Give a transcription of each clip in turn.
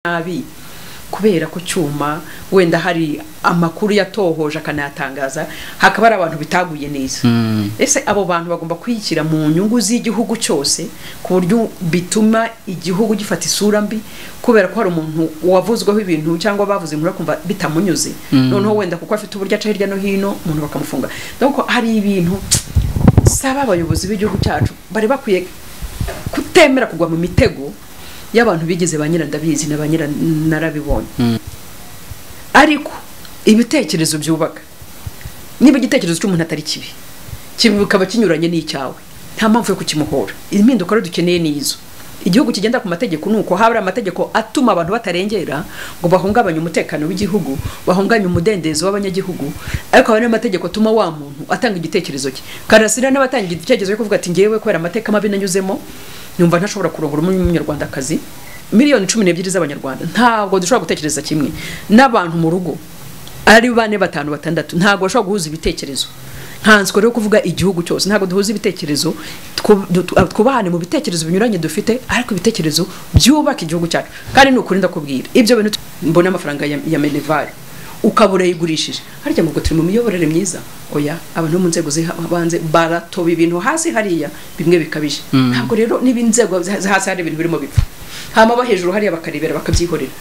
nabi kubera ko cyuma wenda hari amakuru yatohoje akanayatangaza hakaba hari abantu bitaguye neza ese abo bantu bagomba kuyishyira mu nyungu z'igihugu cyose ku buryo bituma igihugu gifata isura mbi kubera ko hari umuntu wavuzweho ibintu cyangwa bavuze inkuru akumva bitamunyuze noneho wenda kuko afite uburyo aca hirya no hino umuntu bakamufunga dore hari ibintu saba abayobozi b'igihugu cyacu bari bakwiye kutemera kugwa mu mitego y'abantu bigize ba nyirandabizi na ba nyiranarabibonye ariko ibitekerezo byubaka niba igitekerezo cy'umuntu atari kibi kikaba kinyuranye n'icyawe nta mpamvu yo kukimuhora impinduka rero dukeneye ni izo igihugu kigenda ku mategeko ni uko haba hari amategeko atuma abantu batarengera ngo bahungabanye umutekano w'igihugu bahungabanye umudendezo w'abanyagihugu ariko haba n'amategeko atuma wa muntu atanga igitekerezo cye karasira n'abatanga igitekerezo cyo kuvuga ati ngewe kubera amateka mabi nanyuzemo nyumva ntashobora kurongora umunyarwandakazi miliyoni cumi n'ebyiri z'abanyarwanda ntabwo dushobora gutekereza kimwe n'abantu mu rugo ari bane batanu batandatu ntabwo bashobora guhuza ibitekerezo nkanswe rero kuvuga igihugu cyose ntabwo duhuza ibitekerezo twubahane mu bitekerezo binyuranye dufite ariko ibitekerezo byubaka igihugu cyacu kandi ni ukuri ndakubwira ibyo bintu mbona amafaranga ya, ya menevare ukaba urayigurishije harya ngo turi mu miyoborere myiza oya abantu bo mu nzego z'ibanze baratoba ibintu hasi hariya bimwe bikabije ntabwo rero niba inzego hasi hari ibintu birimo bipfa hama abo hejuru hariya bakarebera bakabyihorera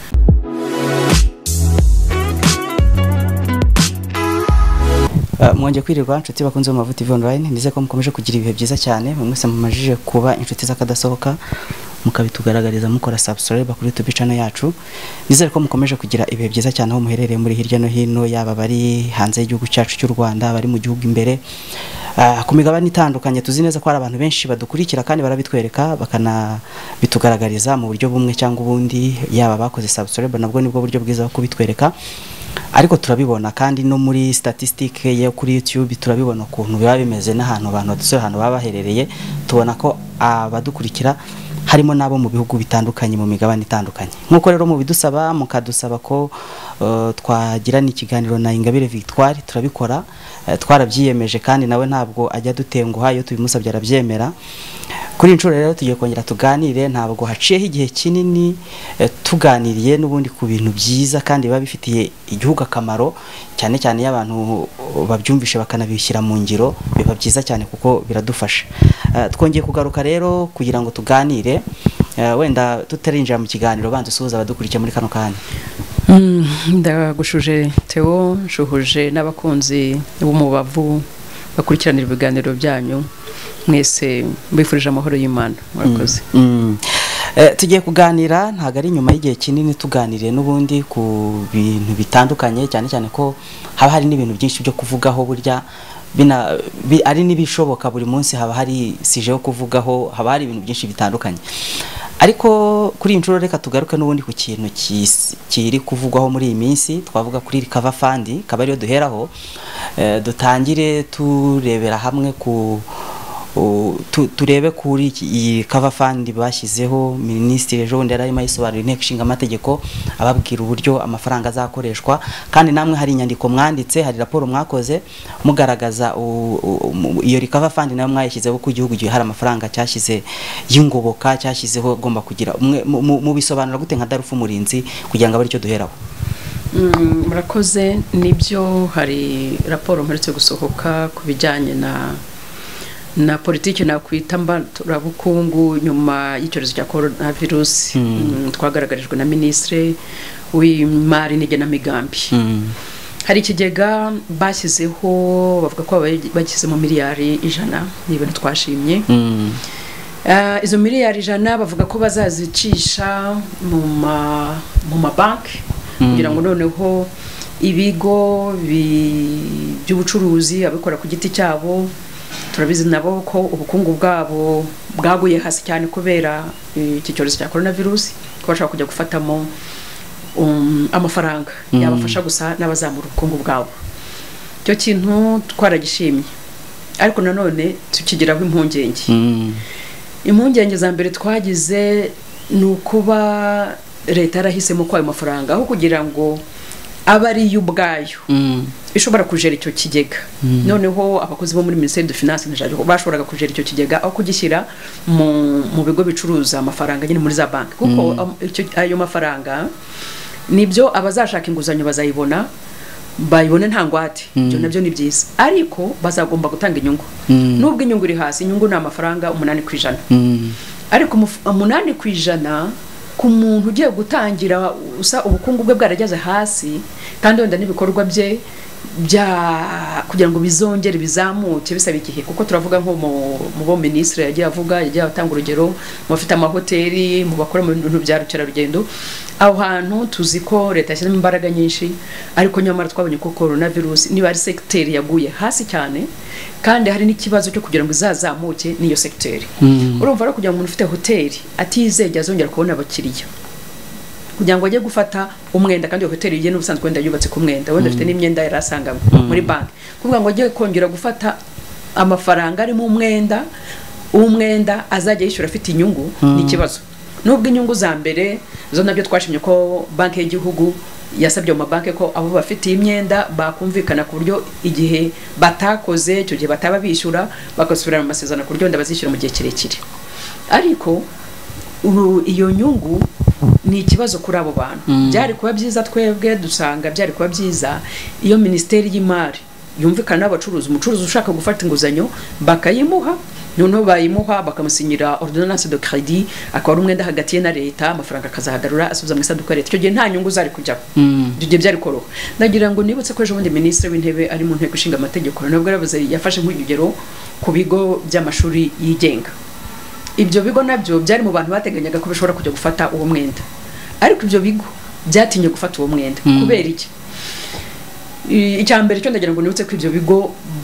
mwongeye kwirirwa inshuti bakunze mu mavuta ivu online ndetse ko mukomeje kugira ibihe byiza cyane buri wese mumajije kuba inshuti z'akadasohoka mukabitugaragariza mukora subscribe kuri YouTube channel yacu nizere ko mukomeje kugira ibihe byiza cyane aho muherereye muri hirya no hino yaba bari hanze y'igihugu cyacu cy'u Rwanda bari mu gihugu imbere uh, ku migabane itandukanye tuzi neza ko hari abantu benshi badukurikira kandi barabitwereka bakanabitugaragariza mu buryo bumwe cyangwa ubundi yaba bakoze subscribe nabwo nibwo buryo bwiza bwo kubitwereka ariko turabibona kandi no muri statistique yo kuri YouTube turabibona ukuntu biba bimeze n'ahantu abantu badusura ahantu baba baherereye tubona ko abadukurikira harimo n'abo mu bihugu bitandukanye mu migabane itandukanye nk'uko rero mubidusaba mukadusaba ko uh, twagirana ikiganiro na Ingabire Victoire turabikora uh, twarabyiyemeje kandi nawe ntabwo ajya dutenguha iyo tubimusabye arabyemera kuri inshuro rero tugiye kongera tuganire ntabwo haciyeho igihe kinini tuganiriye n'ubundi ku bintu byiza kandi biba bifitiye igihugu akamaro cyane cyane iyo abantu babyumvishe bakanabishyira mu ngiro biba byiza cyane kuko biradufasha twongeye kugaruka rero kugira ngo tuganire wenda tutarinjira mu kiganiro banza usuhuza abadukurikiye muri kano kanya ndagushuje teo nshuhuje n'abakunzi b'umubavu bakurikiranira ibiganiro byanyu mwese mbifurije amahoro y'imana murakoze tugiye kuganira ntabwo ari nyuma y'igihe kinini tuganiriye n'ubundi ku bintu bitandukanye cyane cyane ko haba hari n'ibintu byinshi byo kuvugaho burya ari n'ibishoboka buri munsi haba hari sije yo kuvugaho haba hari ibintu byinshi bitandukanye ariko kuri iyi nshuro reka tugaruke n'ubundi ku kintu kiri kuvugwaho muri iyi minsi twavuga kuri rikava fandi kaba ariyo duheraho dutangire turebera hamwe ku turebe kuri iyi cover fund bashyizeho minisitiri ejo bundi yari arimo ayisobanurira inteko ishinga amategeko ababwira uburyo amafaranga azakoreshwa kandi namwe hari inyandiko mwanditse hari raporo mwakoze mugaragaza iyo recover fund nayo mwayishyizeho ko igihugu gihe hari amafaranga cyashyize y'ingoboka cyashyizeho agomba kugira mubisobanura gute nka darufu umurinzi kugira ngo abe aricyo duheraho murakoze nibyo hari raporo mperutse gusohoka ku bijyanye na na politiki nakwita mbaturabukungu nyuma y'icyorezo cya korona virusi twagaragarijwe na minisitiri w'imari n'igenamigambi hari ikigega bashyizeho bavuga ko bagishyizemo miliyari ijana ni ibintu twashimye izo miliyari ijana bavuga ko bazazicisha mu mabanki kugira ngo noneho ibigo by'ubucuruzi abikora ku giti cyabo turabizi nabo ko ubukungu bwabo bwaguye hasi cyane kubera iki cyorezo cya korona virusi ko bashobora kujya gufatamo amafaranga yabafasha gusa n'abazamura ubukungu bwabo icyo kintu twaragishimye ariko nanone tukigiraho impungenge impungenge za mbere twagize ni ukuba leta yarahisemo ko ayo mafaranga aho kugira ngo aba ari yo ubwayo Mm. ishobora kujera icyo kigega noneho abakozi bo muri minisiteri de finance na jabo bashoboraga kujera icyo kigega aho kugishyira mu, mu bigo bicuruza amafaranga nyine muri za banki kuko am- icyo- ayo mafaranga nibyo abazashaka inguzanyo bazayibona bayibone nta ngwate ibyo nabyo ni byiza ariko bazagomba gutanga inyungu nubwo inyungu iri hasi inyungu ni amafaranga umunani ku ijana Mm. ariko umuf- umunani ku ijana ku muntu ugiye gutangira usa ubukungu bwe bwarageze hasi kandi wenda n'ibikorwa bye bya kugira ngo bizongere bizamuke bisaba igihe kuko turavuga nko mu mu bo minisitiri yagiye avuga yagiye atanga urugero mu bafite amahoteli mu bakora mu bintu bya rukerarugendo aho hantu tuzi ko leta yashyizemo imbaraga nyinshi ariko nyamara twabonye ko korona virusi niba ari segiteri yaguye hasi cyane kandi hari n'ikibazo cyo kugira ngo izazamuke n'iyo segiteri urumva rero kugira ngo umuntu ufite hoteli atizegera azongera kubona abakiriya kugira ngo ajye gufata umwenda kandi iyo hoteli ye n'ubusanzwe wenda yubatse ku mwenda wenda afite n'imyenda yari asanganywe muri banki kuvuga ngo ajye kongera gufata amafaranga arimo umwenda umwenda azajya yishyura afite inyungu ni ikibazo nubwo inyungu za mbere zo nabyo twashimye ko banki y'igihugu yasabye mu mabanki ko abo bafite imyenda bakumvikana ku buryo igihe batakoze icyo gihe bataba bishyura bagasubirana mu masezerano ku buryo wenda bazishyura mu gihe kirekire ariko uru- iyo nyungu ni ikibazo kuri abo bantu byari kuba byiza twebwe dusanga byari kuba byiza iyo minisiteri y'imari yumvikana n'abacuruzi umucuruzi ushaka gufata inguzanyo bakayimuha noneho bayimuha bakamusinyira ordonnance de crédit akaba ari umwenda hagati ye na leta amafaranga akazahagarura asubiza mu isanduku ya leta icyo gihe nta nyungu zari kujyaho icyo gihe byari koroha ndagira ngo nibutse ko ejo bundi minisitiri w'intebe ari mu nteko ishinga amategeko nabwo yaravuze yafashe nk'urugero ku bigo by'amashuri yigenga ibyo bigo nabyo byari mu bantu bateganyaga ko bishobora kujya gufata uwo mwenda ariko ibyo bigo byatinye gufata uwo mwenda kubera iki I- icya mbere cyo ndagira ngo nibutse ko ibyo bigo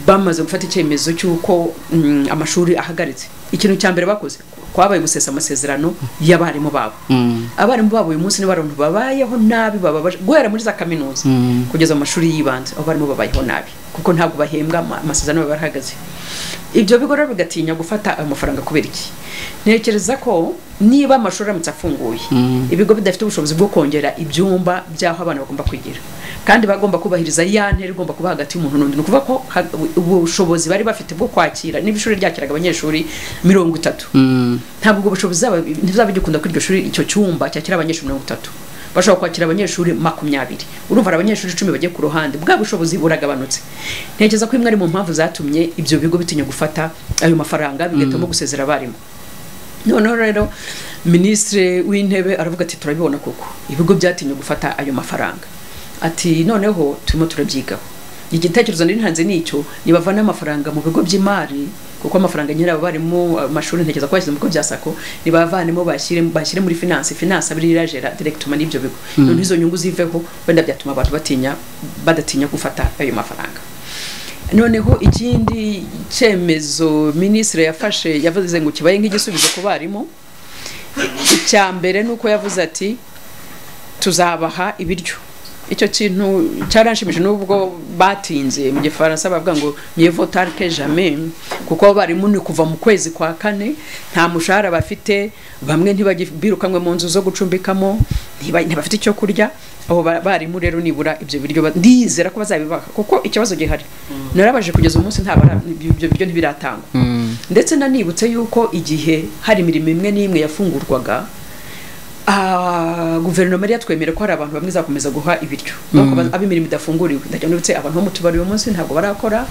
bamaze gufata icyemezo cy'uko mm, amashuri ahagaritse ikintu cya mbere bakoze kwabaye gusesa amasezerano y'abarimu babo Mm. abarimu babo uyu munsi nibo abantu babayeho nabi bababaje guhera muri za kaminuza Mm. kugeza mu mashuri y'ibanze abarimu babayeho nabi kuko ntabwo bahembwa ama- amasezerano baba barahagaze ibyo bigo rero bigatinya gufata ayo mafaranga kubera iki ntekereza ko niba amashuri aramutse afunguye ibigo bidafite ubushobozi bwo kongera ibyumba by'aho abana bagomba kwigira kandi bagomba kubahiriza ya ntera igomba kuba hagati y'umuntu n'undi ni ukuvuga ko ha- ubushobozi bari bafite bwo kwakira niba ishuri ryakiraga abanyeshuri mirongo itatu Mm. ntabwo ubwo bushobozi zaba- ntibizaba bigikunda ko iryo shuri icyo cyumba cyakira abanyeshuri mirongo itatu bashobora kwakira abanyeshuri makumyabiri urumva hari abanyeshuri icumi bagiye ku ruhande bwa bushobozi buragabanutse ntekereza ko imwe ari mu mpamvu zatumye ibyo bigo bitinya gufata ayo mafaranga bigahitamo gusezera abarimu noneho rero minisitiri w'intebe aravuga ati turabibona koko ibigo byatinye gufata ayo mafaranga ati noneho turimo turabyigaho igitekerezo nari ntanze ni icyo nibavana amafaranga mu bigo by'imari kuko amafaranga nyine aba barimo amashuri ntekereza ko bashyize mu bigo bya sako nibavanemo bashyire bashyire muri finance finance abiri irajera directement n'ibyo bigo noneho izo nyungu ziveho wenda byatuma abantu batinya badatinya gufata ayo mafaranga noneho ikindi cyemezo minisitiri yafashe yavuze ngo kibaye nk'igisubizo ku barimu icya mbere ni uko yavuze ati tuzabaha ibiryo icyo kintu cyaranshimije n'ubwo batinze mu gifaransa bavuga ngo mieux vaut tard que jamais kuko abarimu ni kuva mu kwezi kwa kane nta mushahara bafite bamwe ntibagibirukanwe mu nzu zo gucumbikamo ntiba- ntibafite icyo kurya abo ba- barimu rero nibura ibyo biryo ba- ndizera ko bazabibaha kuko ikibazo gihari narabaje kugeza umunsi nta bara- ibyo biryo ntibiratangwa ndetse nanibutse yuko igihe hari imirimo imwe n'imwe yafungurwaga ah, guverinoma yari yatwemera ko hari abantu bamwe izakomeza guha ibiryo Nuko baz- abo imirimo idafunguriwe ndagira ngo nibutse abantu bo mu tubari uyu munsi ntabwo barakora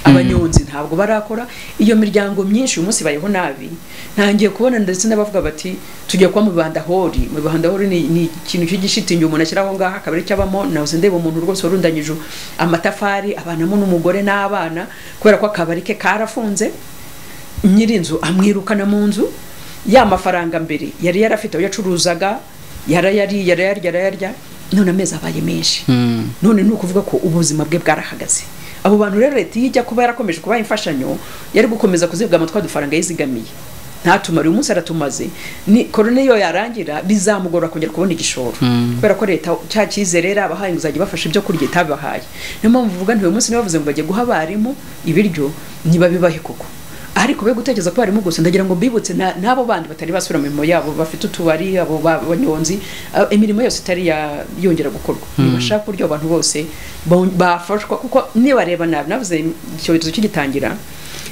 abanyonzi ntabwo barakora iyo miryango myinshi uyu munsi bayeho nabi ntangiye kubona ndetse n'abavuga bati tujya kuba mu bandahori mu bandahori ni, ni ikintu cy'igishitingi umuntu ashyiraho ngaha akaba ari cyo abamo nahoze ndeba umuntu rwose warundanyije amatafari abanamo n'umugore n'abana kubera ko akabari ke karafunze nyirinzu amwirukana mu nzu ya mafaranga mbere yari yarafite aho yacuruzaga yarayariye yarayarya yarayarya none amezi abaye menshi none ni ukuvuga ko ubuzima bwe bwarahagaze abo bantu rero leta iyo ijya kuba yarakomeje kubaha imfashanyo yari gukomeza kuzigama twa dufaranga yizigamiye ntatumare uyu munsi aratumaze ni korona iyo yarangira bizamugora kongera kubona igishoro kubera ko leta cya cyizere yari abahaye inguzanyo bafashe ibyo kurya itabibahaye niyo mpamvu uvuga nti uyu munsi niba bavuze ngo bajye guha abarimu ibiryo ntibabibahe koko ariko be gutekereza ko barimo gusa ndagira ngo mbibutse na- n'abo bandi batari basubira mu mirimo yabo bafite utubari abo ba- banyonzi ah, imirimo yose itari ya- yongera gukorwa nibashaka uburyo abo bantu bose bo- bafashwa kuko nibareba nabi navuze icyorezo kigitangira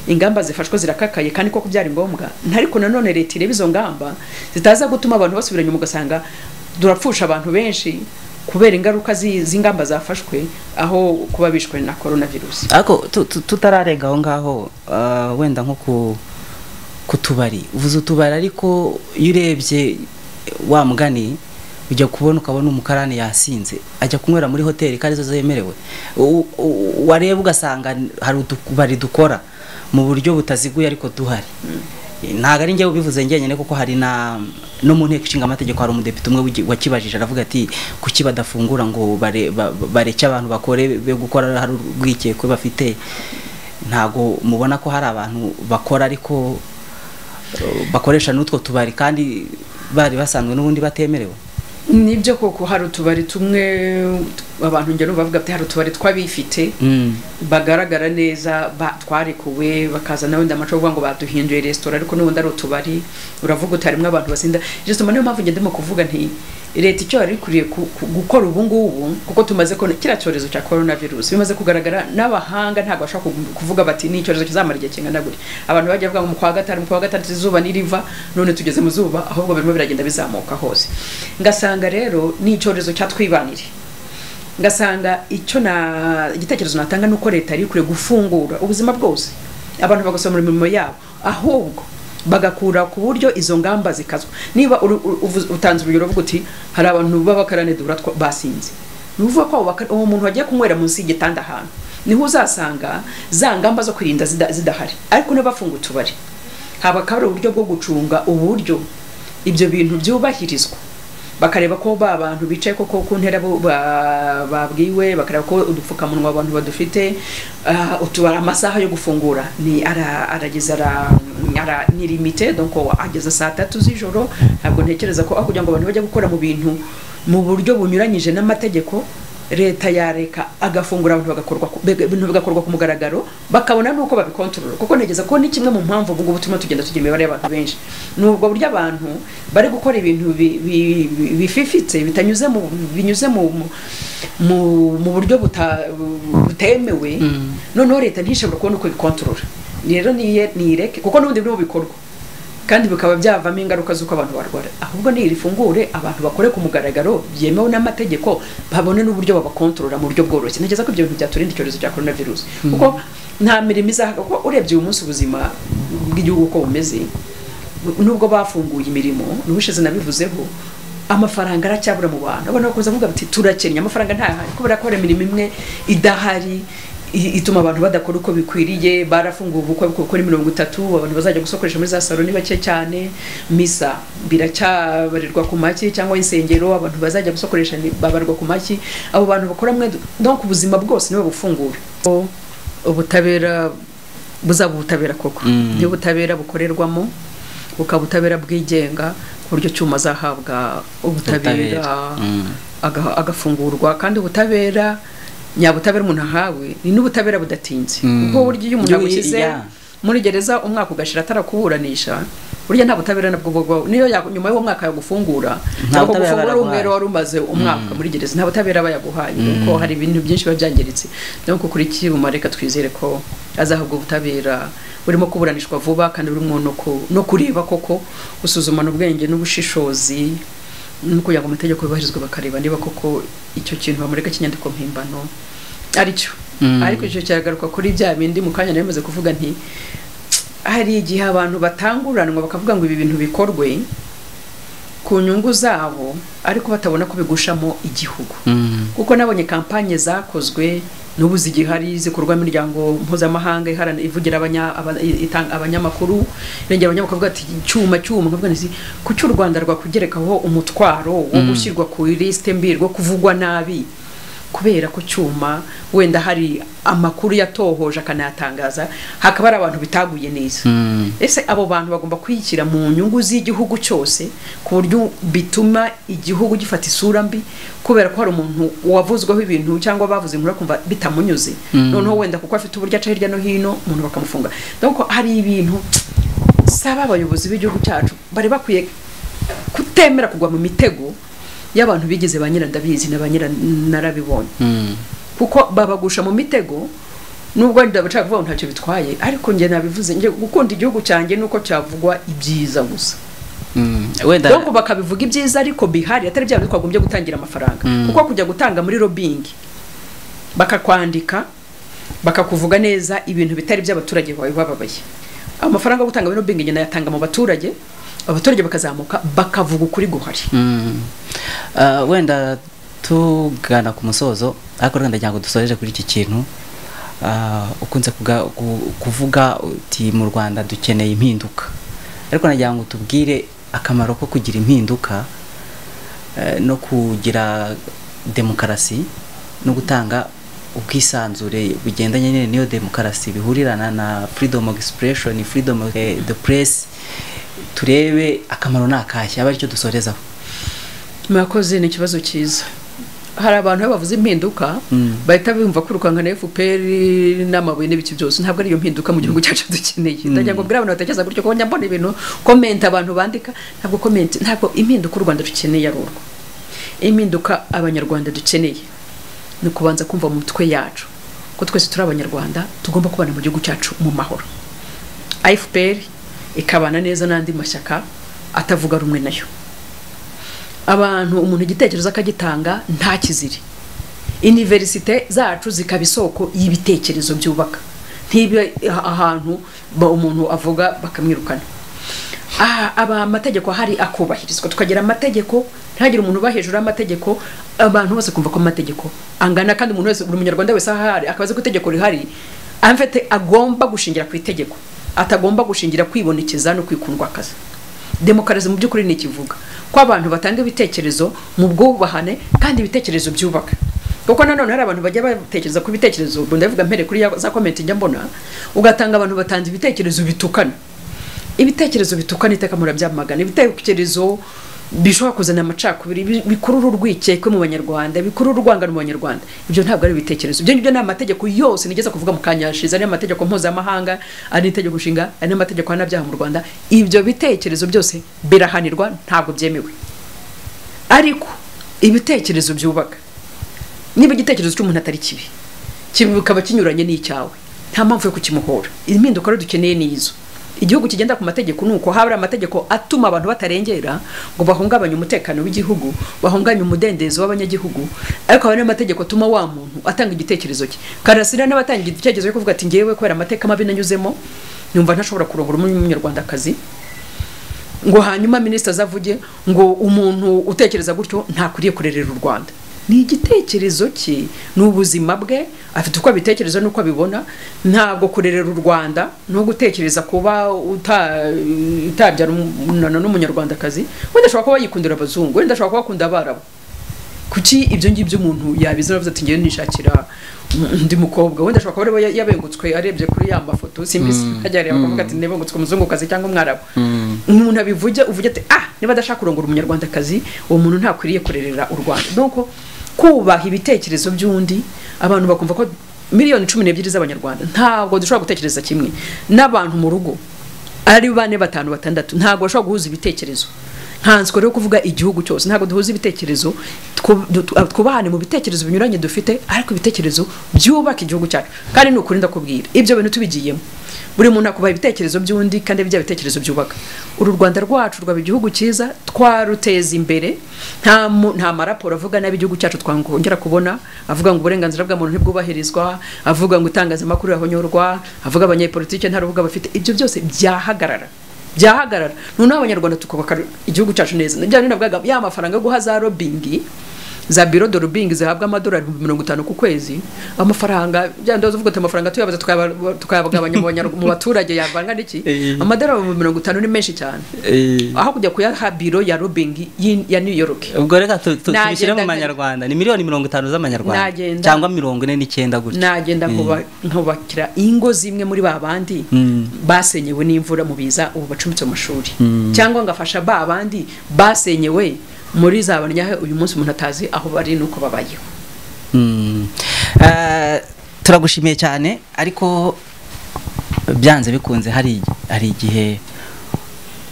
ingamba zifashwe zirakakaye kandi koko byari ngombwa ariko nanone leta ireba izo ngamba zitaza gutuma abantu basubira inyuma ugasanga durapfusha abantu benshi kubera ingaruka zi- z'ingamba zafashwe aho kuba bishwe na coronavirus ariko tu- tu- tutararenga aho ngaho ah, wenda nko ku ku tubari uvuze utubari ariko iyo urebye wa mugani ujya kubona ukabona umukarani yasinze ajya kunywera muri hoteli kandi zo zemerewe U- u- wareba ugasanga hari utubari dukora mu buryo butaziguye ariko duhari ntabwo ari njyewe ubivuze njyenyine kuko hari na no mu nteko ishinga amategeko hari umudepite umwe wigi- wakibajije aravuga ati kuki badafungura ngo bare- ba- ba- bareke abantu bakore be gukora hari urwikekwe bafite ntabwo mubona ko hari abantu bakora ariko eh, bakoresha n'utwo tubari kandi bari basanzwe n'ubundi batemerewe nibyo koko hari utubari tumwe abantu njya numva bavuga ati hari utubari tw'abifite Mm. bagaragara neza ba- twarekuwe bakaza nawe ndamacogwa ngo baduhinduye resitora ariko n'ubundi ari utubari uravuga utarimo abantu basinda justement niyo mpamvu ngende mu kuvuga nti leta icyo yari ikwiriye ku- ku- gukora ubu ngubu kuko tumaze kubona kiriya cyorezo cya coronavirus bimaze kugaragara n'abahanga ntabwo bashobora ku- kuvuga bati ni icyorezo kizamara igihe kingana gutya abantu bajya bavuga ngo mu kwa gatanu mu kwa gatandatu izuba niriva none tugeze mu zuba ahubwo birimo biragenda bizamuka hose ngasanga rero ni icyorezo cyatwibanire ngasanga icyo na igitekerezo natanga ni uko leta yari ikwiye gufungura ubuzima bwose abantu bagasoma imirimo yabo ahubwo bagakura ku buryo izo ngamba zikazwa niba uru- uru- uvuze- utanze urugero uvuga uti hari abantu b'abakarane duhura twa- basinze ni ukuvuga ko abo bakara- uwo muntu wagiye kunywera munsi y'igitanda ahantu niho uzasanga za ngamba zo kwirinda zida- zidahari ariko n'abafunga utubari habakabura uburyo bwo gucunga uburyo ibyo bintu byubahirizwa bakareba ko ba bantu bicaye koko ku ntera bo- ba- babwiwe bakareba ko udupfukamunwa abantu badufite ah, utubara amasaha yo gufungura ni ara- arageze ara- ara- ni limite donc ageze saa tatu z'ijoro ntabwo ntekereza ko aho kugira ngo abantu bajye gukora mu bintu mu buryo bunyuranyije n'amategeko leta yareka agafungura abantu bagakorwa ku- bega- ibintu bigakorwa ku mugaragaro bakabona nuko babikontorora kuko ntegeza ko ni kimwe mu mpamvu ubu ngubu turimo tugenda tugira imibare y'abantu benshi ni ubwo buryo abantu bari gukora ibintu bi- bi- bi- bififitse bitanyuze mu binyuze mu mu- mu, mu buryo buta, butemewe noneho leta ntishobora kubona uko ibikontorora rero niye nireke kuko n'ubundi birimo bikorwa kandi bikaba byavamo ingaruka z'uko abantu barwara ahubwo nirifungure abantu bakore ku mugaragaro byemewe n'amategeko babone n'uburyo babakontorora mu buryo bworoshye ntekereza ko ibyo bintu byaturinda icyorezo cya coronavirus kuko nta mirimo izahaga kuko urebye uyu munsi ubuzima bw'igihugu uko bumeze nubwo bafunguye imirimo n'ubushize nabivuzeho amafaranga aracyabura mu bantu abantu bakomeza kuvuga bati turakennye amafaranga ntahari kubera ko hari imirimo imwe idahari i- ituma abantu badakora uko bikwiriye barafunguye ubukwe kuko ni mirongo itatu abantu bazajya gusokoresha muri za salo ni bake cyane misa biracyabarirwa ku maki cyangwa insengero abantu bazajya gusokoresha ni- babarwa ku maki abo bantu bakora mwe donc ubuzima bwose nibo bufungura O- ubutabera buzaba ubutabera koko Mm. niba ubutabera bukorerwamo bukaba ubutabera bwigenga ku buryo cyuma azahabwa ubutabera Ubutabera. Mm. aga- agafungurwa kandi ubutabera nyabutabera umuntu ahawe ni n'ubutabera budatinze Mm. kuko burya iyo umuntu Iyo- agushyize yeah. muri gereza umwaka ugashira atarakuburanisha burya nta butabera nabwo bugwa niyo ya- nyuma y'uwo mwaka yagufungura Nta ntabwo butabera gufungura baraguhaye. umwero wari umaze umwaka muri gereza nta butabera bayaguhaye kuko hari ibintu byinshi biba byangiritse no kuri kibuma reka twizere ko azahabwa ubutabera burimo kuburanishwa vuba kandi burimo no ku- no kureba koko gusuzumana ubwenge n'ubushishozi no kugira ngo amategeko yubahirizwe bakareba niba koko icyo kintu bamureka cy'inyandiko mpimbano aricyo Mm. ariko icyo kiragaruka kuri bya bindi mu kanya nari maze kuvuga nti hari igihe abantu batanguranwa bakavuga ngo ibi bintu bikorwe ku nyungu zabo ariko batabona ko bigushamo igihugu Mm. kuko nabonye kampanye zakozwe n'ubu zigihari zikorwa n'imiryango mpuzamahanga iharana ivugira abanya- aba- itanga- abanyamakuru irengera abanyamakuru bavuga ati cyuma cyuma nkavuga nti kuki u rwanda rwakugerekaho umutwaro wo gushyirwa ku lisite mbi rwo kuvugwa nabi kubera ku cyuma wenda hari amakuru yatohoje akanayatangaza hakaba hari abantu bitaguye neza Mm. ese abo bantu bagomba kwiyishyira mu nyungu z'igihugu cyose ku buryo bituma igihugu gifata isura mbi kubera ko hari umuntu wavuzweho ibintu cyangwa bavuze inkuru akumva bitamunyuze noneho wenda kuko afite uburyo aca hirya no hino umuntu bakamufunga donc hari ibintu saba abayobozi b'igihugu cyacu bari bakwiye kutemera kugwa mu mitego y'abantu bigize ba nyirandabizi na ba nyiranarabibonye Mm. kuko babagusha mu mitego nubwo wenda bashaka kuvuga ngo ntacyo bitwaye ariko njye nabivuze njye gukunda igihugu cyanjye nuko cyavugwa ibyiza gusa Mm. wenda donc bakabivuga ibyiza ariko bihari atari bya bindi twagombye gutangira amafaranga Mm. kuko kujya gutanga muri lobbying bakakwandika bakakuvuga neza ibintu bitari by'abaturage bawe bababaye amafaranga yo gutanga muri lobbying njye nayatanga mu baturage abaturage bakazamuka bakavuga ukuri guhari Mm. Ah, wenda tugana ku musozo ariko rero ndagira ngo dusoreje kuri iki kintu Ah, ukunze kuga- ku- kuvuga uti mu rwanda dukeneye impinduka ariko nagira ngo tubwire akamaro ko kugira impinduka eh, no kugira demokarasi no gutanga ubwisanzure bugendanye nyine n'iyo demokarasi bihurirana na freedom of expression freedom of eh, the press turebe akamaro ni akahe aba aricyo dusorezaho mwakoze ni ikibazo cyiza hari abantu iyo bavuze impinduka Mm. bahita bumva kwirukanka na FPR n'amabuye n'ibiki byose ntabwo ariyo mpinduka mu gihugu cyacu dukeneye ndagira ngo mbwira abantu batekereza gutyo kuko njya mbona ibintu komenti abantu bandika ntabwo komenti ntabwo impinduka u Rwanda dukeneye ari urwo impinduka abanyarwanda dukeneye ni ukubanza kumva mu mitwe yacu ko twese turi abanyarwanda tugomba kubana mu gihugu cyacu mu mahoro FPR ikabana neza n'andi mashyaka atavuga rumwe nayo abantu umuntu igitekerezo akagitanga nta kiziri iniverisite zacu zikaba isoko y'ibitekerezo byubaka ntibe ahantu ba- umuntu avuga bakamwirukana Ah, aba amategeko ahari akubahirizwa tukagira amategeko ntihagire umuntu uba hejuru y'amategeko abantu bose kumva ko amategeko angana kandi umuntu wese buri munyarwanda wese aho ari akabazi ko itegeko rihari amfite agomba gushingira ku itegeko atagomba gushingira kwibonekeza no kwikundwa akazi demokarasi mu by'ukuri ni ikivuga ko abantu batanga ibitekerezo mu bwubahane kandi ibitekerezo byubaka kuko nanone hari abantu bajya batekereza ku bitekerezo ubwo ndavuga mpere kuri ya za komenti njya mbona ugatanga abantu batanze ibitekerezo bitukana ibitekerezo bitukana iteka murabyamagana ibitekerezo bishobora kuzana amacakubiri bi- bikurura urwikekwe mu banyarwanda bikurura urwangano mu banyarwanda ibyo ntabwo ari ibitekerezo ibyo ngibyo ni amategeko yose nigeze kuvuga mu kanya yashize ari amategeko mpuzamahanga ari itegeko nshinga ari n'amategeko y'abyaha mu rwanda ibyo bitekerezo byose birahanirwa ntabwo byemewe ariko ibitekerezo byubaka niba igitekerezo cy'umuntu atari kibi kibi bikaba kinyuranye n'icyawe nta mpamvu yo kukimuhora impinduka rero dukeneye ni izo igihugu kigenda ku mategeko ni uko haba hari amategeko atuma abantu batarengera ngo bahungabanye umutekano w'igihugu bahungabanye umudendezo w'abanyagihugu ariko haba n'amategeko atuma wa muntu atanga igitekerezo cye karasira n'abatanga igitekerezo cyo kuvuga ati ngewe kubera amateka mabi nanyuzemo nyumva ntashobora kurongora umunyarwandakazi ngo hanyuma minisita azavuge ngo umuntu utekereza gutyo ntakwiriye kurerera u rwanda ni igitekerezo cye ni ubuzima bwe afite uko abitekereza n'uko abibona ntabwo kurerera u rwanda no gutekereza kuba uta- utabyarana n'umunyarwandakazi wenda ashobora kuba yikundira abazungu wenda ashobora kuba akunda abarabu kuki ibyo ngibyo umuntu yabizana avuze ati ngewe nishakira undi mukobwa wenda ashobora kuba ariwe yabengutswe arebye kuri ya mafoto simbisi hajya areba akavuga ati nebengutswe umuzungukazi cyangwa umwarabu umuntu abivuge uvuge ati ah niba adashaka kurongora umunyarwandakazi uwo muntu ntakwiriye kurerera u rwanda donc kubaha ibitekerezo by'undi abantu bakumva ko miliyoni cumi n'ebyiri z'abanyarwanda ntabwo dushobora gutekereza kimwe n'abantu mu rugo ari bane batanu batandatu ntabwo bashobora guhuza ibitekerezo nkanswe rero kuvuga igihugu cyose ntabwo duhuza ibitekerezo twu- du- tu- twubahane mu bitekerezo binyuranye dufite ariko ibitekerezo byubaka igihugu cyacu kandi ni ukuri ndakubwira ibyo bintu tubigiyemo buri muntu akubaha ibitekerezo by'undi kandi bya bitekerezo byubaka uru rwanda rwacu rwaba igihugu cyiza twaruteza imbere nta mu- nta maraporo avuga nabi igihugu cyacu twakongera kubona avuga ngo uburenganzira bwa muntu ntibwubahirizwa avuga ngo itangazamakuru rirahonyorwa avuga abanyepolitike nta rubuga bafite ibyo byose byahagarara byahagarara noneho abanyarwanda tukubaka igihugu cyacu neza nabyo navugaga ya mafaranga yo guha za robingi za biro de rubingi zihabwa amadolari ibihumbi mirongo itanu ku kwezi amafaranga bya ndoza uvuga ati amafaranga tuyabaza tukayaba- tukayagabanya mu banya- mu baturage yavanga n'iki Eh. amadolari ibihumbi mirongo itanu ni menshi cyane Eh, aho kujya kuyaha biro ya rubingi yi- ya new york ubwo reka tu- tu- Nagenda tubishyire mu nka- manyarwanda ni miliyoni mirongo itanu z'amanyarwanda Nagenda. cyangwa mirongo ine n'icyenda gutya nagenda Eh. nkuba- nkubakira ingo zimwe muri ba bandi Mm. basenyewe n'imvura mu biza ubu bacumbitse mu mashuri Mm. cyangwa ngafasha ba bandi basenyewe muri za banyahe uyu munsi umuntu atazi aho bari n'uko babayeho Mm. Eh, turagushimiye cyane ariko byanze bikunze hari hari igihe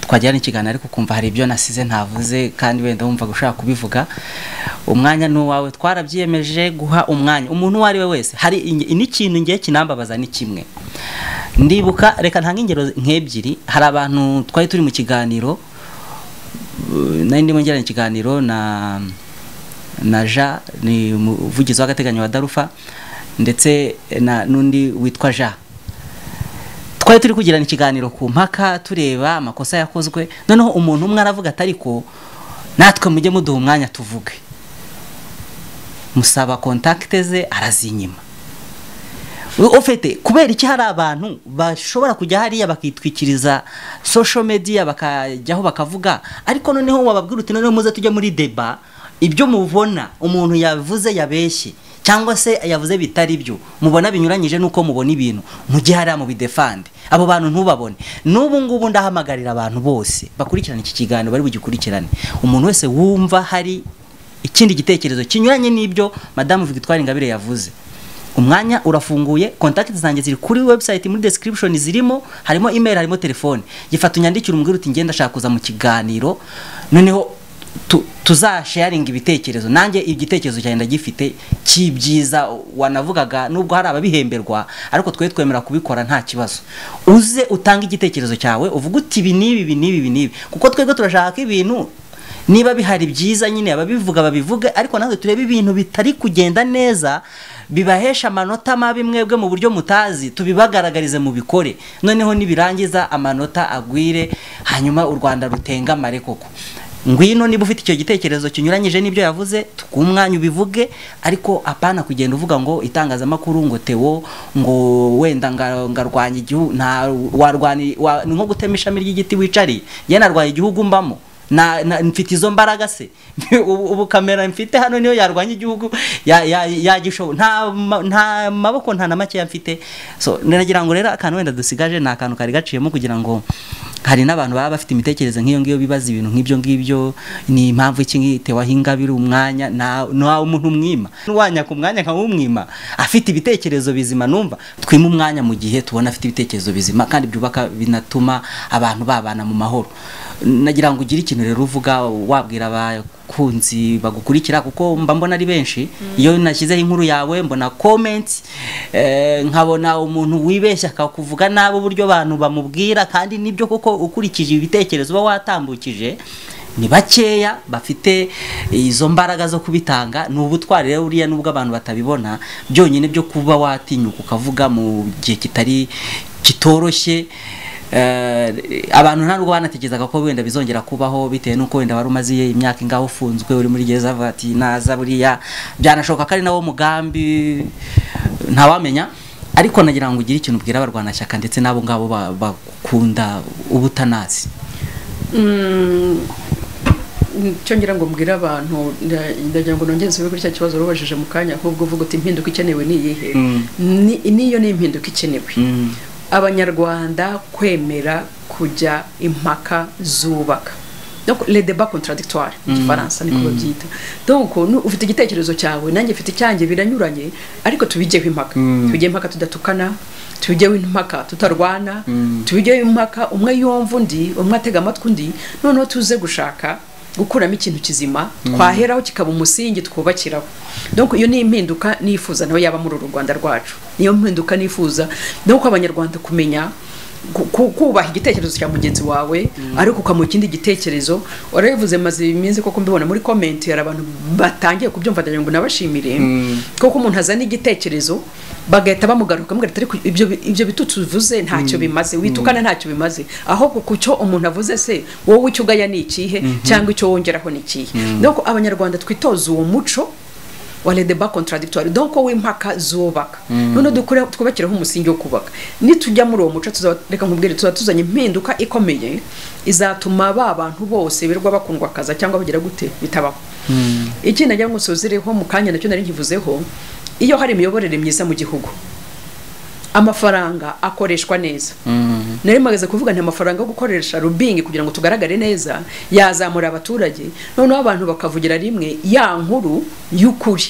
twagira n'ikiganiro ariko ukumva hari ibyo nasize ntavuze kandi wenda wumva ushaka kubivuga umwanya ni uwawe twarabyiyemeje guha umwanya umuntu uwo ari we wese hari inge- n'ikintu ngiye kinambabaza ni kimwe ndibuka reka ntange ingero nk'ebyiri hari abantu twari turi mu kiganiro eh, nari ndimo ngirana ikiganiro na na Ja ni umuvugizi w'agateganyo wa Darufa ndetse na n'undi witwa Ja twari turi kugirana ikiganiro ku mpaka tureba amakosa yakozwe noneho umuntu umwe aravuga ati ariko natwe mujye muduha umwanya tuvuge musaba kontakite ze arazinyima ufite kubera iki hari abantu bashobora kujya hariya bakitwikiriza social media bakajyaho bakavuga ariko noneho wababwira uti noneho muze tujya muri deba ibyo mubona umuntu yavuze yabeshye cyangwa se yavuze bitari byo mubona binyuranyije n'uko mubona ibintu mujye hariya mu bidefande abo bantu ntubabone n'ubu ngubu ndahamagarira abantu bose bakurikirana iki kiganiro bari bugikurikirane umuntu wese wumva hari ikindi gitekerezo kinyuranye n'ibyo madamu Victoire Ingabire yavuze umwanya urafunguye contact zanjye ziri kuri website muri description zirimo harimo email harimo telefone gifata unyandikire umbwira uti ngenda ashaka kuza mu kiganiro noneho tu- tuzasharinga ibitekerezo nanjye igitekerezo cyanjye ndagifite cy'ibyiza wanavugaga nubwo hari ababihemberwa ariko twe twemera kubikora nta kibazo uze utange igitekerezo cyawe uvuge uti ibi n'ibi ibi n'ibi ibi n'ibi kuko twebwe turashaka ibintu niba bihari byiza nyine ababivuga babivuge ariko natwe turebe ibintu bitari kugenda neza bibahesha amanota mabi mwebwe mu buryo mutazi tubibagaragarize mu bikore noneho nibirangiza amanota agwire hanyuma u rwanda rutengamare koko ngwino niba ufite icyo gitekerezo kinyuranyije n'ibyo yavuze twumwanya ubivuge ariko apana kugenda uvuga ngo itangazamakuru ngo teo ngo wenda nga- ngarwanya igihugu nta warwani wa, ni nko gutema ishami ry'igiti wicariye ye narwanya igihugu mbamo na, na mfite izo mbaraga se ubu ubu kamera mfite hano niyo yarwanya igihugu ya- ya- yagishobo nta ma- nta maboko nta na makeya mfite so nagira ngo rero akantu wenda dusigaje ni akantu kari gaciyemo kugira ngo hari n'abantu baba bafite imitekerereze nk'iyo ngiyo bibaza ibintu nk'ibyo ngibyo ni impamvu iki ngitewaho ingabire umwanya nta nta umuntu umwima nuwanya ku mwanya nkawumwima afite ibitekerezo bizima numva twime umwanya mu gihe tubona afite ibitekerezo bizima kandi byubaka binatuma abantu babana mu mahoro nagira ngo ugire ikintu rero uvuga wabwira abakunzi bagukurikira kuko mba mbona ari benshi iyo nashyizeho inkuru yawe mbona comments eh, nkabona umuntu wibeshya akakuvuga nabi uburyo abantu bamubwira kandi nibyo koko ukurikije ibitekerezo uba watambukije ni bakeya bafite izo mbaraga zo kubitanga ni ubutwari rero buriya nubwo abantu batabibona byonyine byo kuba watinyuka ukavuga mu gihe kitari kitoroshye Eh, abantu ntabwo banatekerezaga ko wenda bizongera kubaho bitewe n'uko wenda wari umaze imyaka ingaho ufunzwe uri muri gereza vati naza buriya byanashoboka ko ari nawo mugambi ntawamenya ariko nagira ngo ugire ikintu ubwira abarwanashyaka ndetse n'abo ngabo ba- bakunda ubutanazi icyo ngira ngo mbwire abantu nda- ndagira ngo nongeze ube kuri cya kibazo wabajije mu kanya ahubwo uvuga uti impinduka ikenewe ni iyihe Mm. Ni- n'iyo ni impinduka ikenewe Mm. abanyarwanda kwemera kujya impaka zubaka Donc, les débats contradictoires mu gifaransa niko babyita donc nu- ufite igitekerezo cyawe nanjye mfite icyanjye biranyuranye ariko tubigeho impaka Mm. tubigeho impaka tudatukana tubigeho impaka tutarwana Mm. tubigeho impaka umwe yumva undi umwe atega amatwi undi noneho tuze gushaka gukuramo ikintu kizima twaheraho kikaba umusingi twubakiraho donc iyo ni impinduka nifuza nayo yaba muri uru rwanda rwacu niyo mpinduka nifuza nuko abanyarwanda kumenya ku- ku- kubaha igitekerezo cya mugenzi wawe ariko ukamuha ikindi gitekerezo warabivuze maze iminsi koko mbibona muri comment hari abantu batangiye kubyumva ndagira ngo nabashimire kuko umuntu azana igitekerezo bagahita bamugaruka bamugaruka ariko ibyo ibyo bitutsi uvuze ntacyo bimaze witukana ntacyo bimaze ahubwo ku cyo umuntu avuze se wowe icyo ugaya ni ikihe cyangwa icyo wongeraho ni ikihe donc abanyarwanda twitoza uwo muco wale deba contradictoire donc wowe impaka zubaka none dukure twubakiraho umusingi wo kubaka nitujya muri uwo muco tuzaba- reka nkubwire tuzaba tuzanye impinduka ikomeye izatuma ba bantu bose birwa bakundwa akaza cyangwa bagira gute bitabaho ikindi nagira ngo nsozereho mu kanya nacyo nari nkivuzeho iyo hari imiyoborere myiza mu gihugu amafaranga akoreshwa neza nari magaze kuvuga nti amafaranga yo gukoresha rubingi kugira ngo tugaragare neza yazamura abaturage noneho abantu bakavugira rimwe ya nkuru y'ukuri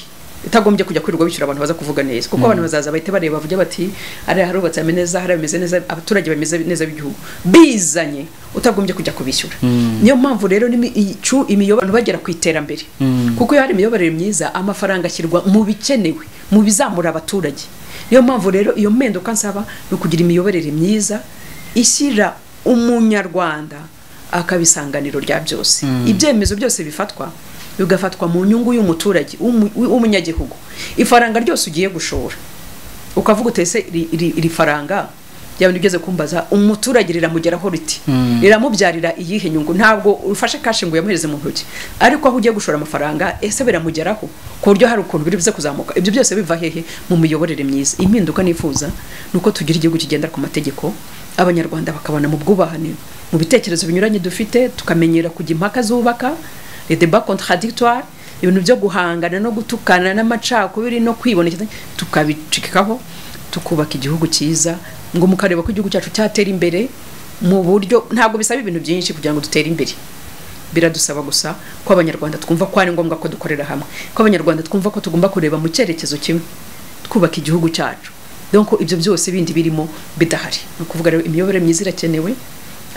itagombye kujya kwirirwa bishyura abantu baza kuvuga neza kuko abantu bazaza bahita bareba bavuge bati hariya harubatse hameze neza hariya bimeze neza abaturage bameze neza b'igihugu bizanye utagombye kujya kubishyura niyo mpamvu rero n'imi- icu- imiyoborere bagera ku iterambere kuko iyo hari imiyoborere myiza amafaranga ashyirwa mu bikenewe mu bizamura abaturage niyo mpamvu rero iyo mpinduka nsaba ni ukugira imiyoborere myiza ishyira umunyarwanda akaba isanganiro rya byose ibyemezo byose bifatwa bigafatwa mu nyungu y'umuturage w'umu- w'umunyagihugu ifaranga ryose ugiye gushora ukavuga utese iri, iri, iri faranga ryaba ugeze kumbaza umuturage riramugeraho riti riramubyarira iyihe nyungu ntabwo ufashe kashi ngo uyamuhereze mu ntoki ariko aho ugiye gushora amafaranga ese biramugeraho ku buryo hari ukuntu biri buze kuzamuka ibyo byose biva hehe mu miyoborere myiza impinduka nifuza ni uko tugira igihugu kigendera ku mategeko abanyarwanda bakabana mu bwubahane mu bitekerezo binyuranye dufite tukamenyera kujya impaka zubaka les débats contradictoires ibintu byo guhangana no gutukana n'amacakubiri no kwibonekeza tukabicikaho tukubaka igihugu cyiza ngo mukareba ko igihugu cyacu cyatera imbere mu buryo ntabwo bisaba ibintu byinshi kugira ngo dutere imbere biradusaba gusa ko abanyarwanda twumva ko ari ngombwa ko dukorera hamwe ko abanyarwanda twumva ko tugomba kureba mu cyerekezo kimwe twubaka igihugu cyacu donc ibyo byose bindi birimo bidahari ni ukuvuga rero imiyoborere myiza irakenewe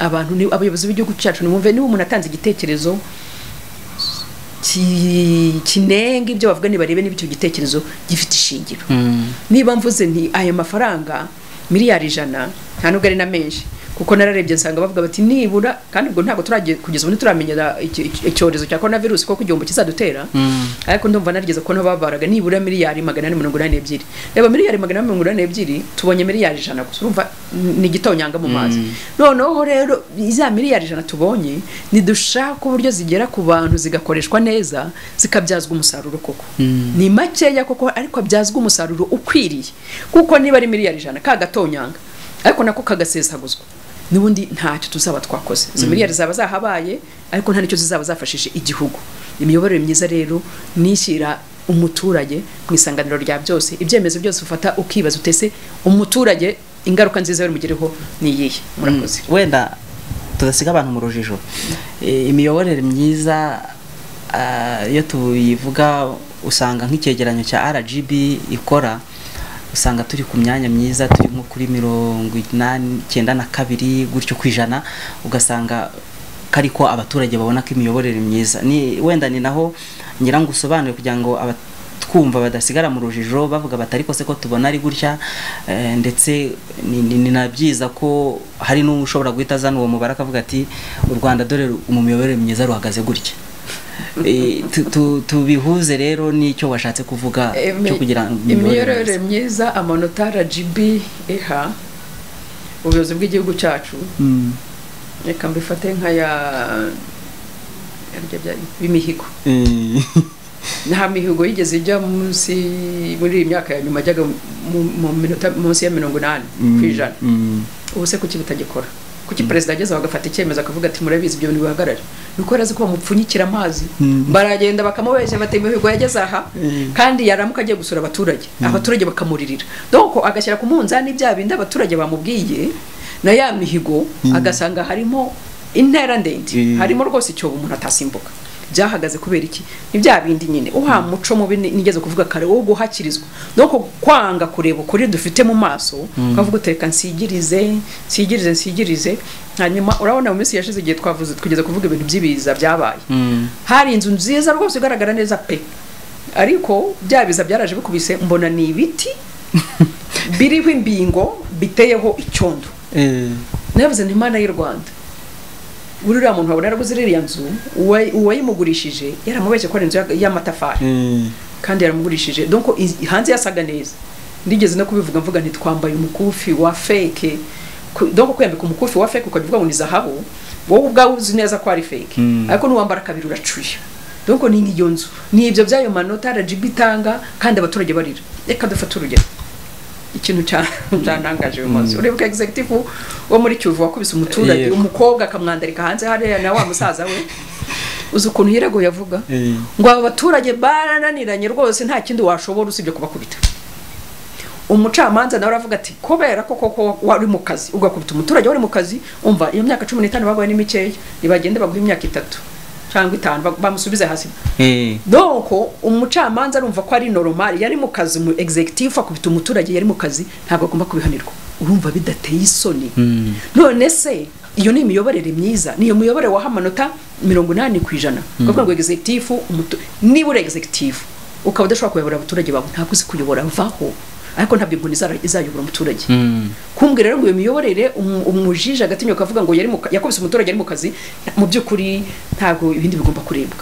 abantu ni abayobozi b'igihugu cyacu nimwumve niba umuntu atanze igitekerezo ki- kinenga ibyo bavuga nibarebe niba icyo gitekerezo gifite ishingiro niba mvuze nti aya mafaranga miliyari ijana nta nubwo ari na menshi kuko nararebye nsanga bavuga bati nibura kandi ubwo ntabwo turagiye kugeza ubu ntituramenyera iki- iki- icyorezo cya korona virusi kuko igihombo kizadutera ariko ndumva narigeze kubona babaraga nibura miliyari magana ane mirongo inani n'ebyiri reba miliyari magana ane mirongo inani n'ebyiri tubonye miliyari ijana gusa urumva ni igitonyanga mu mazi noneho rero za miliyari ijana tubonye nidushaka uburyo zigera ku bantu zigakoreshwa neza zikabyazwa umusaruro koko ni makeya koko ariko abyazwa umusaruro ukwiriye kuko niba ari miliyari ijana ka gatonyanga ariko nako kagasesaguzwa n'ubundi ntacyo tuzaba twakoze izo miliyari zaba zahabaye ariko nta n'icyo zizaba zafashije igihugu imiyoborere myiza rero nishyira umuturage mu isanganiro rya byose ibyemezo byose ufata ukibaza utese umuturage ingaruka nziza bimugereho ni iyihe murakoze wenda tudasiga abantu mu rujijo Eh, imiyoborere myiza ah, iyo tuyivuga usanga nk'icyegeranyo cya rgb ikora usanga turi ku myanya myiza turi nko kuri mirongo inani icyenda na kabiri gutyo ku ijana ugasanga kari ko abaturage babona ko imiyoborere myiza ni wenda ni naho ngira ngo usobanure kugira ngo aba- twumva badasigara mu rujijo bavuga bati ariko se ko tubona ari gutya eh, ndetse ni- ni ni na byiza ko hari n'umwe ushobora guhita azana uwo mubare akavuga ati u rwanda dore ru- mu miyoborere myiza ruhagaze gutya Eh, tu- tu- tubihuze rero n'icyo washatse kuvuga Emi- cyo kugira ngo imiyoborere myiza amanota rgb iha ubuyobozi bw'igihugu cyacu Mm, reka mbifate nk'aya aribyo bya- b'imihigo eh, nta mihigo yigeze ijya munsi muri iyi myaka ya nyuma ajyaga mu- mu minota munsi ya mirongo inani ku ijana mm, ubu se kuki bitagikora kuki perezida agezeho agafata icyemezo akavuga ati murabizi ibyo bintu bihagarare nuko arazi ko bamupfunyikira amazi baragenda bakamubeshya bati imihigo yageze aha kandi yaramuka agiye gusura abaturage abaturage bakamuririra doko agashyira ku munzani bya bindi abaturage bamubwiye na ya mihigo agasanga harimo intera ndende Mm. harimo rwose icyobo umuntu atasimbuka byahagaze kubera iki ni bya bindi nyine uha muco mubi ni- nigeze kuvuga kare wo guhakirizwa doko kwanga kureba ukuri dufite mu maso ukavuga utereka nsigirize nsigirize nsigirize hanyuma urabona mu minsi yashize igihe twavuze tugeze kuvuga ibintu by'ibiza byabaye mm, hari inzu nziza rwose igaragara neza pe ariko bya biza byaraje bikubise mbona ni ibiti biriho imbingo biteyeho icyondo navuze nti imana y'u rwanda uriya muntu wabona yaraguze iriya nzu uwa- uwayimugurishije yaramubeshye ko ari inzu ya- y'amatafari kandi yaramugurishije donc i- hanze yasaga neza ndigeze no kubivuga mvuga nti twambaye umukufi wa feke Ku- donc kwiyambika umukufi wa feke ukavuga ngo ni zahabu wowe ubwawe uzi neza ko ari feke Mm. ariko nuwambara kabiri uracuye donc ni nk'iyo nzu ni ibyo byayo manota RGB itanga kandi abaturage barira reka dufate urugero ikintu cya- cyantangaje uyu munsi uribuka executive wo muri Kivu wakubise umuturage Yego. umukobwa akamwandarika hanze hariya na wa musaza we uzi ukuntu yirego yavuga ngo aba baturage barananiranye rwose nta kindi washobora usibye kubakubita umucamanza nawe aravuga ati kubera ko koko wari mu kazi ugakubita umuturage wari mu kazi umva iyo myaka cumi n'itanu baguhaye ni mikeya ntibagende baguhe imyaka itatu cyangwa itanu bag- bamusubize hasi donc umucamanza arumva ko ari normal yari mu kazi mu executive akubita umuturage yari mu kazi ntabwo agomba kubihanirwa urumva bidateye isoni none se iyo ni imiyoborere myiza niyo miyoborere waha amanota mirongo inani ku ijana kuvuga ngo executive umutu- niba uri executive ukaba udashobora kuyobora abaturage bawe ntabwo uzi kuyobora vaho ariko ntabyo inkoni izara- izayobora umuturage kumbwira rero ngo iyo miyoborere umu- umujiji agatinya ukavuga ngo yari mu ka- yakubise umuturage ari mu kazi mu by'ukuri ntabwo ibindi bigomba kurebwa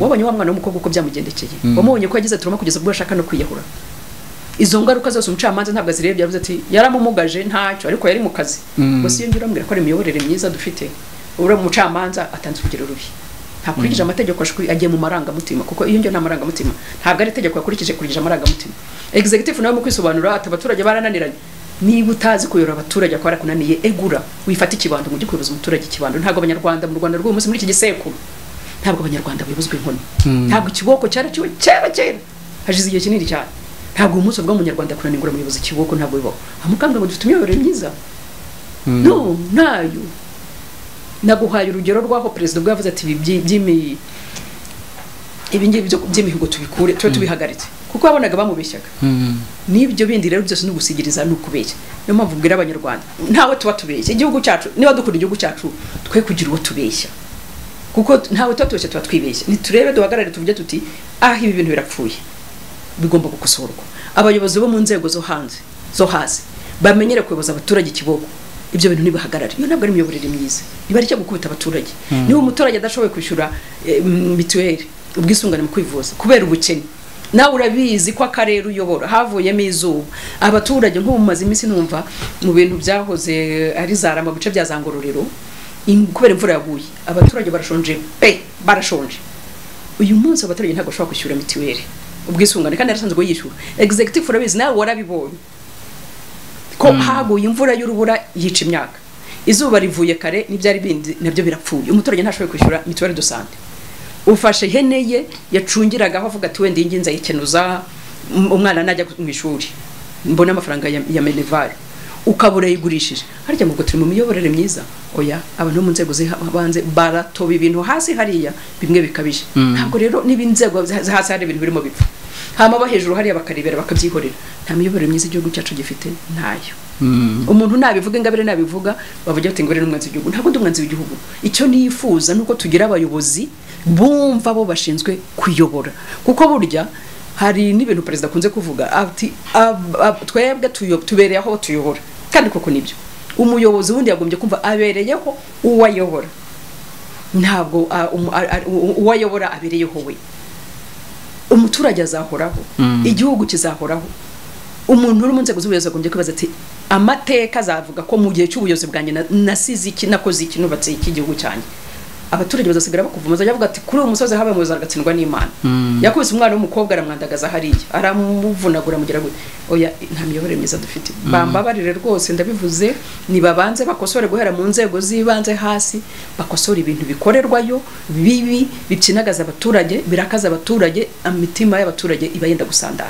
wabonye wa mwana w'umukobwa uko byamugendekeye wamubonye ko yagize turuma kugeza ubwo ashaka no kwiyahura izo ngaruka zose umucamanza ntabwo azirebye yavuze ati yaramumugaje ntacyo ariko yari mu kazi Mm. gusa iyo ngira urambwira ko ari imiyoborere myiza dufite uriya mucamanza atanze urugero rubi ntakurikije amategeko ashwi- agiye mu marangamutima kuko iyo ngiyo nta marangamutima ntabwo ari itegeko yakurikije kurikije amarangamutima executive nawe mu kwisobanura ati abaturage barananiranye niba utazi kuyora abaturage ko barakunaniye egura wifate ikibando mujye kuyoboza umuturage ikibando ntabwo abanyarwanda mu rwanda rw'uyu munsi muri iki gisekuru ntabwo abanyarwanda bayobozwa inkoni ntabwo ikiboko cyaraciwe kera kera hashize igihe kinini cyane ntabwo umunsi ubwo umunyarwanda kunanigura muyobozi ikiboko ntabwo bibaho amukambwe ngo dufite imyoborere myiza no ntayo naguhaye urugero rw'aho perezida ubwo yavuze ati ibi byi- by'imi ibi ngibi byo- by'imihigo tubikure tube tubihagaritse kuko yabonaga bamubeshyaga n'ibyo bindi rero byose ni ugusigiriza ni ukubeshya niyo mpamvu mbwira abanyarwanda ntawe tuba tubeshya igihugu cyacu niba dukunda igihugu cyacu twe kugira uwo tubeshya kuko t- ntawe tuba tubeshya tuba twibeshya niturebe duhagarare tuvuge tuti ah ibi bintu birapfuye bigomba gukosorwa abayobozi bo mu nzego zo hanze zo hasi bamenyere kuyoboza abaturage ikiboko ibyo bintu ntibihagarare iyo ntabwo ari imiyoborere myiza niba ari icyo gukubita abaturage niba umuturage adashoboye kwishyura eh, mm, mituweli ubwisungane mu kwivuza kubera ubukene nawe urabizi ko akarere uyobora havuyemo izuba abaturage nk'ubu mumaze iminsi numva mu bintu byahoze ari zarama mu bice bya za ngororero in- kubera imvura yaguye abaturage barashonje pe barashonje uyu munsi abaturage ntabwo bashobora kwishyura mituweli ubwisungane kandi yarasanzwe yishyura executive urabizi nawe warabibonye ko haguye imvura y'urubura yica imyaka izuba rivuye kare n'ibyari bindi nabyo birapfuye umuturage ntashoboye kwishyura mituweli do sante ufashe ihene ye yacungiragaho avuga ati wenda iyi ngiyi nzayikenuza um- umwana najya ku- mu ishuri mbone amafaranga ya, ya menevare ukaba urayigurishije harya mu turi mu miyoborere myiza oya abantu bo mu nzego zibanze baratoba ibintu hasi hariya bimwe bikabije ntabwo rero niba inzego zi- zi- hasi hari ibintu birimo bipfa hama abo hejuru hariya bakarebera bakabyihorera nta miyoborere myiza igihugu cyacu gifite ntayo umuntu nabivuga ingabire nabivuga bavuga bati ingabire n'umwanzi w'igihugu ntabwo ndi umwanzi w'igihugu icyo nifuza nuko tugira abayobozi bumva bo bashinzwe kuyobora kuko burya hari n'ibintu perezida akunze kuvuga ati "Ab- ab- twebwe tuyo- tubereye aho tuyobora kandi koko nibyo umuyobozi wundi yagombye kumva abereyeho uwo ayobora ntabwo ah, umu- ah, ah, uwo ayobora abereyeho we umuturage azahoraho igihugu kizahoraho umuntu uri mu nzego z'ubuyobozi agombye kwibaza ati amateka azavuga ko mu gihe cy'ubuyobozi bwanjye na- nasize iki nakoze iki nubatse iki igihugu cyanjye abaturage bazasigara bakuvuma bazajya bavuga ati kuri uyu musozi habaye umuyobozi aragatsindwa n'imana yakubise umwana w'umukobwa aramwandagaza hariya aramuvunagura amugira gutya oya nta miyoborere myiza dufite bambabarire rwose ndabivuze nibabanze bakosore guhera mu nzego z'ibanze hasi bakosore ibintu bikorerwayo bibi bipyinagaza abaturage birakaza abaturage imitima y'abaturage iba yenda gusandara